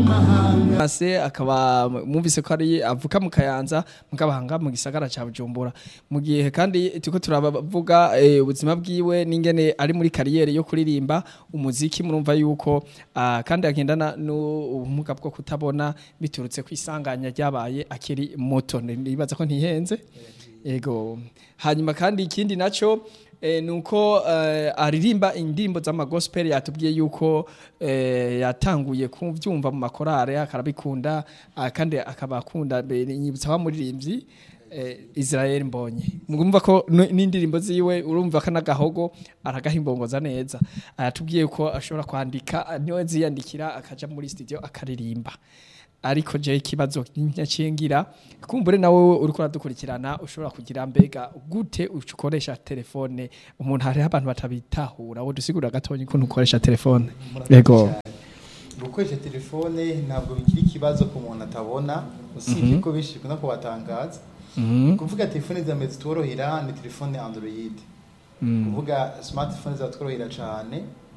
ase akaba mwumvise ko ari avuka mu kayanza mugabahanga mu gisagara ca Bujumbura mu gihe kandi tuko turabavuga eh, ubuzima bwiwe n'ingene ari muri kariyeri yo kuririmba umuziki murumva yuko ah, kandi agendana n'ubumuga bwo kutabona biturutse kwisanganya ryabaye akiri muto nibaza ko ntihenze ego hanyuma kandi ikindi naco eh, nuko eh, aririmba indirimbo z'amagospel yatubwiye yuko eh, yatanguye kuvyumva mu makorare akarabikunda ah, kandi akaba akunda be- nyibutsa wa muririmbyi eh, Israel Mbonye mugumva ko n- n'indirimbo ziwe urumva ko nagahogo aragahimbongoza neza ayatubwiye ko ashobora kwandika niwe ziyandikira akaja muri studio akaririmba ariko je ikibazo nyacingira kumbure nawe uriko uradukurikirana ushobora kugira mbega gute ukoresha telefone umuntu hari abantu batabitahura wo dusigura gatonyi ukuntu ukoresha telefone yego gukoresha telefone ntabwo bikiri ikibazo ku muntu atabona usibye ko benshi bikunda kubatangaza kuvuga telefone za mbere zitworohera ni telefone android kuvuga smartphone zatworohera cyane